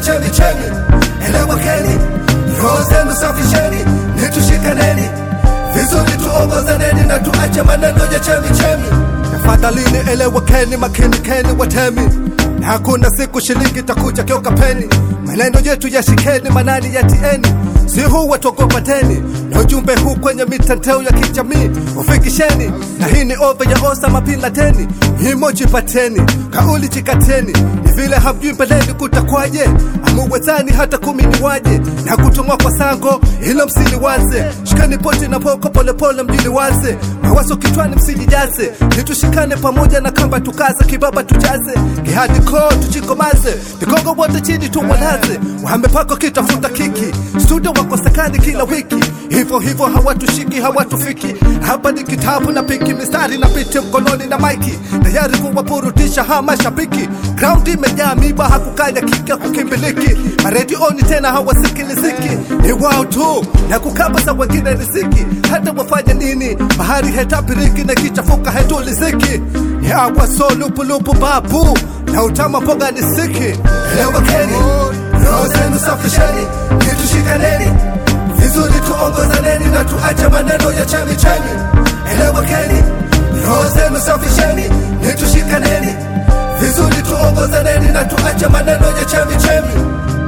chemi chemi. Elewakeni, roho zenu safisheni, nitushikaneni vizuri, tuongozaneni na tuache maneno ya chemi chemi. Tafadhalini elewakeni, makinikeni watemi, na hakuna siku shilingi takuja kioka peni. Maneno yetu yashikeni, manani yatieni, si huu watogopateni, na ujumbe huu kwenye mitandao ya kijamii ufikisheni, na hii ni ova ya osa mapilateni, himoji pateni, kauli chikateni, ni vile hamjui mbeleni kutakwaje, amuwezani hata kumi ni waje, na kutumwa kwa sango ilo msili waze, shikani poti na poko polepole mjili waze, mawazo kichwani msijijaze, nitushikane pamoja na kamba tukaze, kibaba tujaze, kihadi koo tuchikomaze, vigogo wote chini tuwalaze, wahame pako kitafuta kiki, studio wakosekani kila wiki, hivyo hivyo hawatushiki hawatufiki, hapa ni kitabu na piki, mistari na piti mkononi na maiki, tayari kuwapurutisha ha mashabiki, ground imejaa miba, hakukanya kika kukimbiliki, maredioni tena hawasikiliziki, ni wao tu na kukaba wengine riziki, hata wafanye nini, bahari hetapiriki na kichafuka hetuliziki, ni agwa so lupulupu babu na utama mboga ni siki. Elewakeni, roho zenu safisheni, nitushikaneni vizuri, tuongozaneni na tuache maneno ya chemi chemi. Elewakeni, roho zenu safisheni, nitushikaneni vizuri, tuongozaneni na tuache maneno ya chemi chemi.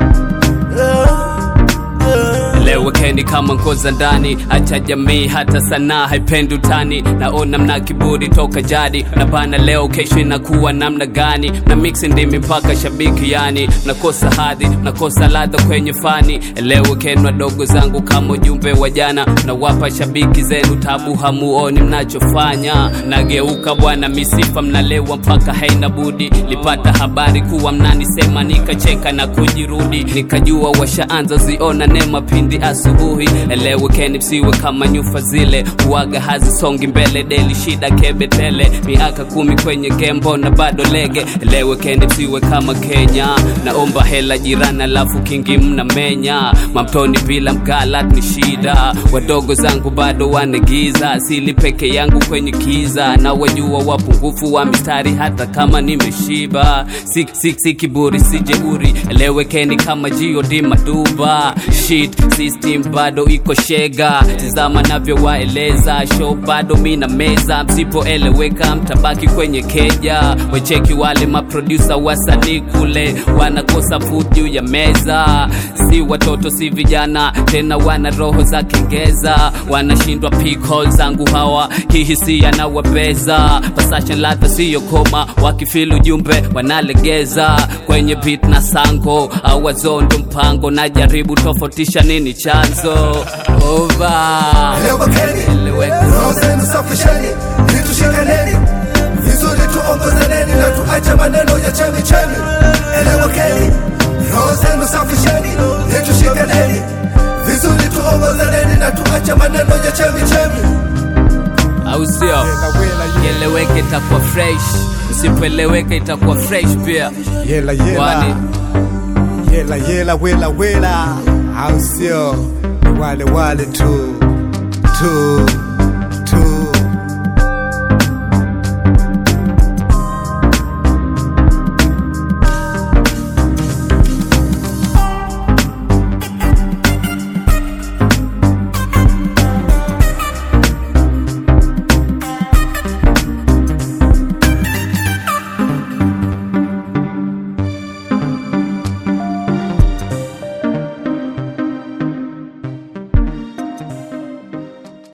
Elewekeni kama ngoza ndani, acha jamii hata sanaa haipendi utani. Naona mna kiburi toka jadi, na bana leo kesho inakuwa namna gani? Na mix ndimi mpaka shabiki yani, nakosa hadhi, nakosa ladha kwenye fani. Elewekeni wadogo zangu kama ujumbe wa jana, nawapa shabiki zenu tabu, hamuoni mnachofanya. Nageuka bwana misifa, mnalewa mpaka haina budi. Lipata habari kuwa mnanisema, nikacheka na kujirudi, nikajua washaanza ziona nema pindi asubuhi. Elewekeni msiwe kama nyufa zile, uwaga hazisongi mbele, deli shida kebe tele, miaka kumi kwenye gembo na bado lege. Elewekeni msiwe kama Kenya, naomba hela jirani, alafu kingi mnamenya. Mamtoni bila mgalat ni shida, wadogo zangu bado wanegiza, asili peke yangu kwenye kiza, na wajua wapungufu wa mistari hata kama nimeshiba. Si, si, si kiburi si jeuri, elewekeni kama G.O.D Maduba shit system bado iko shega, tizama navyowaeleza, show bado mina meza, msipoeleweka mtabaki kwenye keja. Wecheki wale maprodusa wasanii kule wanakosa food juu ya meza, si watoto si vijana tena, wana roho za kengeza, wanashindwa pick hole zangu hawa, hii hisia na wabeza, passion ladha siyo koma, wakifili ujumbe wanalegeza kwenye beat na sango au wazondo mpango, najaribu tofautisha nini chanzo over Elewakeni, roho zenu safisheni, nitushikaneni vizuri, tuongozaneni na tuache maneno ya chemi chemi. Elewakeni, roho zenu safisheni, nitushikaneni vizuri, tuongozaneni na tuache maneno ya chemi chemi. au sio? Kieleweke itakuwa fresh, msipoeleweka itakuwa fresh pia. Yela Kwani yela yela wela wela, au sio? Wale wale tu tu